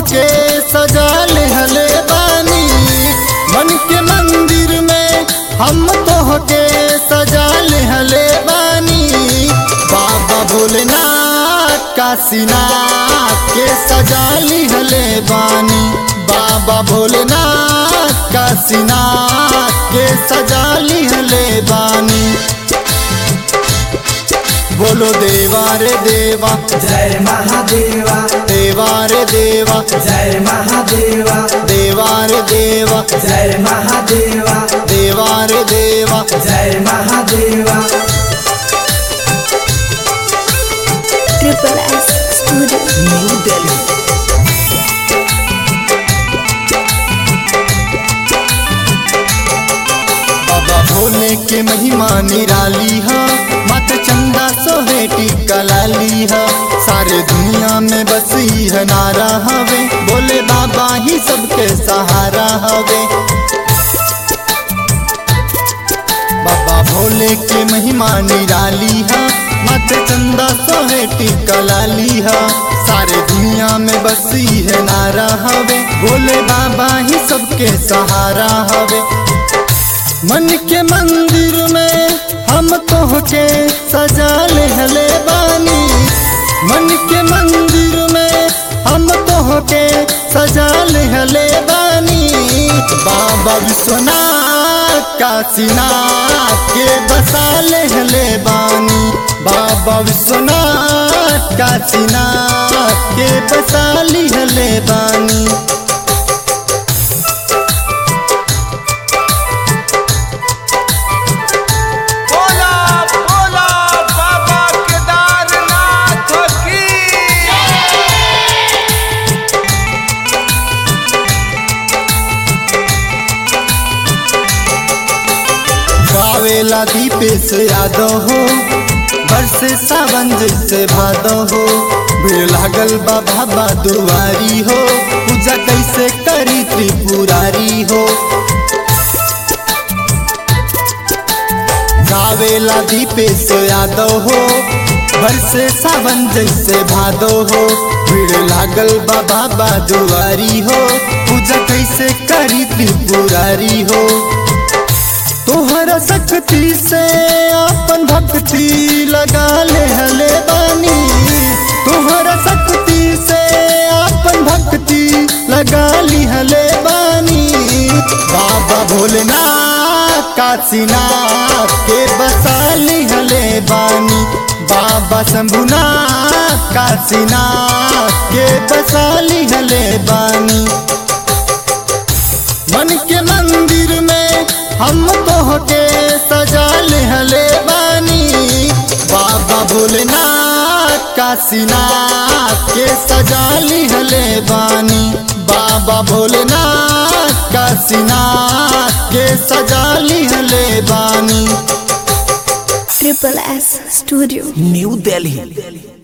के सजा लेहले बानी मन के मंदिर में हम तोह के सजा लेहले बानी बाबा भोलेनाथ काशीनाथ के सजा लिहले बानी बाबा भोलेनाथ काशीनाथ के सजा लिहले बानी बोलो देवा रे देवा जय महादेवा देवा रे देवा जय महादेवा देवा रे देवा जय महादेवा देवा रे देवा जय महादेवा Triple S Studio. New Delhi बाबा भोले के महिमा निराली है मत चंदा सोहेटी कलाली है सारे दुनिया में बसी है नारा हवे बोले बाबा ही सबके सहारा हवे बाबा भोले के महिमा निराली है मत चंदा सोहेटी कलाली है सारे दुनिया में बसी है नारा हवे भोले बाबा ही सबके सहारा हवे मन के मंदिर में हम तोह के सजा लेहले बानी मन के मंदिर में हम तोह के सजा लेहले बानी बाबा विश्वनाथ काशीनाथ के बसा लेहले बानी बाबा विश्वनाथ काशीनाथ के बसा लिहले बानी बोला बोला बाबा केदारनाथ की गावेला दीपेश यादव हो बरसे सावन जैसे भादव हो भीड़ लागल बा बाबा दुआरी हो पूजा कैसे करी त्रिपुरारी हो गावेला दीपेश यादव हो बरसे सावन जैसे भादव हो भीड़ लागल बा बाबा दुआरी हो पूजा कैसे करी त्रिपुरारी हो तोहरा शक्ति से अपन भक्ति लगा ले हले बानी तोहरा शक्ति से अपन भक्ति लगा ली हले बानी बाबा भोलेनाथ काशीनाथ के बसा ली हले बानी बाबा शंभुनाथ काशीनाथ के बसा ली हले बानी मन के मंदिर में हम तोह के सजा लेहले बानी बाबा भोलेनाथ काशीनाथ के सजा लिहले बानी बाबा भोलेनाथ काशीनाथ के सजा लिहले बानी Triple S Studio. New Delhi